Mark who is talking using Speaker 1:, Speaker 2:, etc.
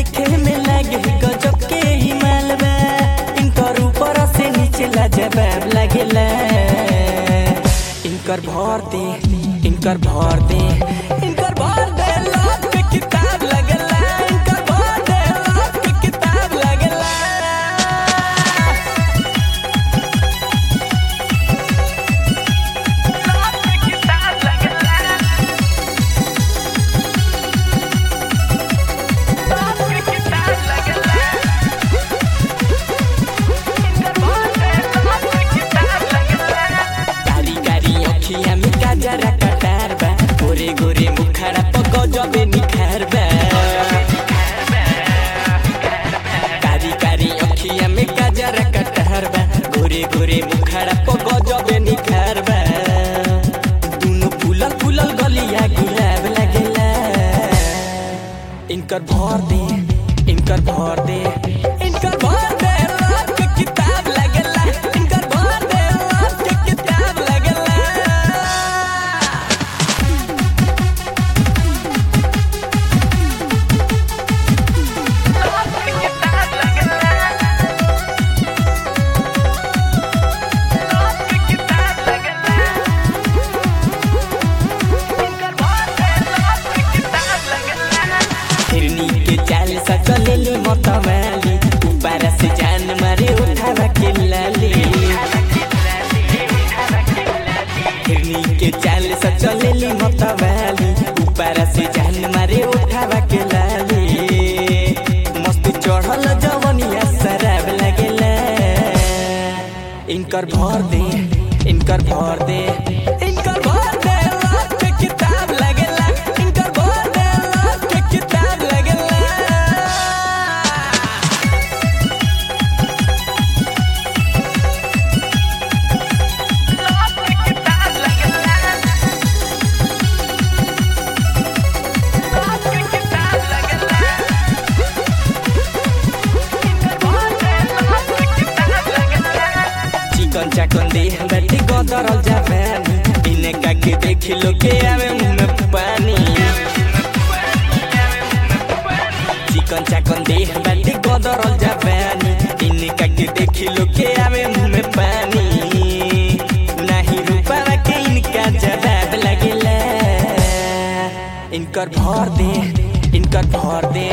Speaker 1: देखे में लागे गजब के ही मालबा इनकर ऊपर से नीचे लाजवाब लागेला इनकर भर दे इनकर भर दे इनकर भर दे लाख के किताब लगला इनकर भर दे लाख के किताब लगला कारी कारी अखिया में काजरा कटार बा गोरे गोरे मुखड़ा पर गजबे निखार बा कारी कारी अखिया में काजरा कटार बा गोरे गोरे मुखड़ा पर गजबे निखार बा दुनो फूलल फूलल गलिया गुलाब लगेला इनकर भर दे इनकर भर दे इनकर भर दे रात के किताब लगेला इनकर भर दे रात के किताब लगेला हिरनी के चाल सकलेली मतवाली ऊपर से जान मारे उठावा के लाली हिरनी के चाल सकलेली मतवाली ऊपर से जान मारे उठावा के लाली मस्त चढ़ल जवनिया शराब लगेला इनकर भर दे इनकर भर दे इनकर भर दे रात के किताब लगेला इनकर भर दे रात के किताब लगेला चिकन चाकन देह बैठी गदरल जापानी इन्हें काके देख लो के आवे मुंह में पानी चिकन चाकन देह बैठी गदरल जापानी इन्हें काके देख लो के आवे मुंह में पानी नहीं रूपा के इनका जवाब लगेला इनकर भर दे इनकर भर दे